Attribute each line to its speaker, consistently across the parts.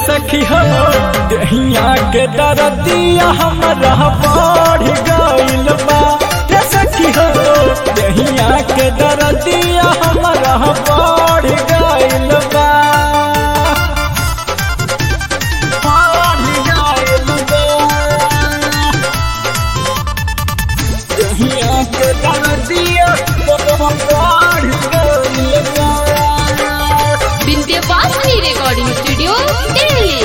Speaker 1: सखी हो दहिया के दरदिया हमरा बढ़ गइल बा रे सखी हो दहिया के दरदिया हमरा बढ़ गइल बा बढ़ गइल बा दहिया के दरदिया हमरा बढ़ गइल बा
Speaker 2: विंध्यवासिनी रिकॉर्डिंग स्टूडियो दिल्ली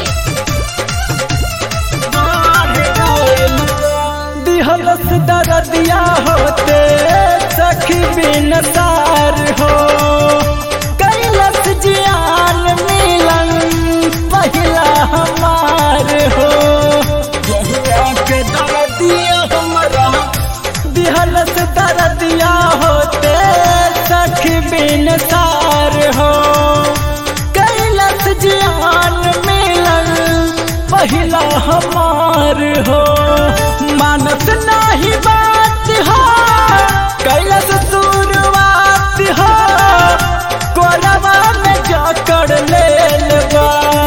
Speaker 1: दिहलस दरदिया होते सखी बिन सार हो कैलस जियान मिलन पहिला हमार हो यहिया के दरदिया हमरा दिहलस दरदिया होते सखी बिन सार हो कैलस जियान मिलन पहिला हमार हो मानत नाही बात हो कैलस शुरुआत हो कोरवा में जाकर ले लेबा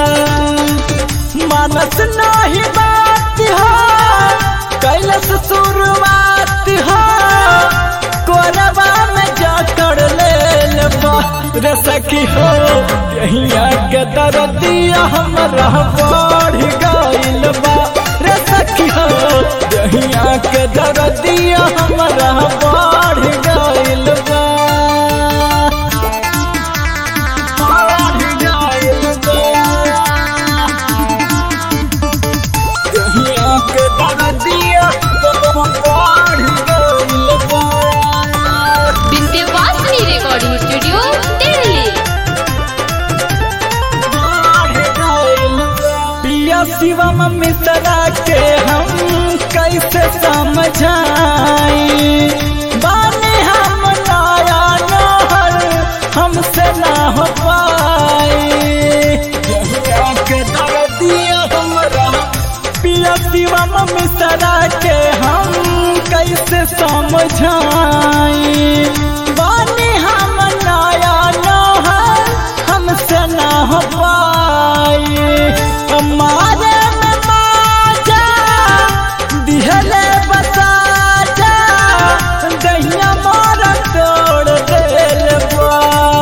Speaker 1: मानस नाही बात हो कैलस शुरुआत हो कोरवा में जाकर ले लेबा रे सखी हो यहिया के दरदिया हमरा बढ़ गइल बा रे सखी हो यहिया के दरदिया हमरा बढ़ गइल बा बढ़ गइल बा यहिया के दरदिया बढ़ गइल बा
Speaker 2: विंध्यवासिनी रिकॉर्डिंग स्टूडियो दिल्ली
Speaker 1: पिया शिवम मिश्रा के हम कैसे समझाई बानी हम नया नहर हमसे ना हो पाई यहिया के दर्दिया हमरा पिया शिवम मिश्रा के हम कैसे समझाई बानी हम नया नहर हमसे ना हो पाई हमारे में माजा दिहले बता जा दहिया मारा तोड़ देल बा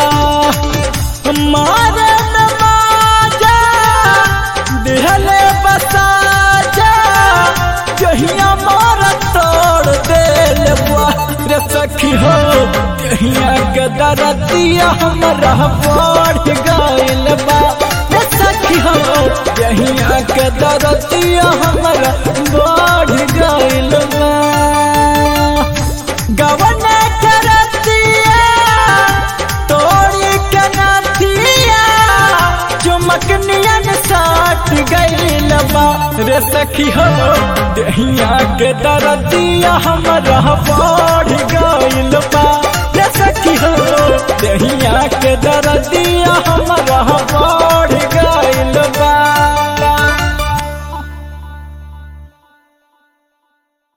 Speaker 1: हमारे में माजा दिहले बता जा दहिया मारा तोड़ देल बा रे सखी हो दहिया के दरदिया हमरा बढ़ गइल बा रे सखी हो दहिया के दरदिया हमरा बढ़ गइल बा गवन करतिया तोड़ी के नथिया चुमक नियन साट गइल बा रे सखी हो दहिया के दरदिया हमरा बढ़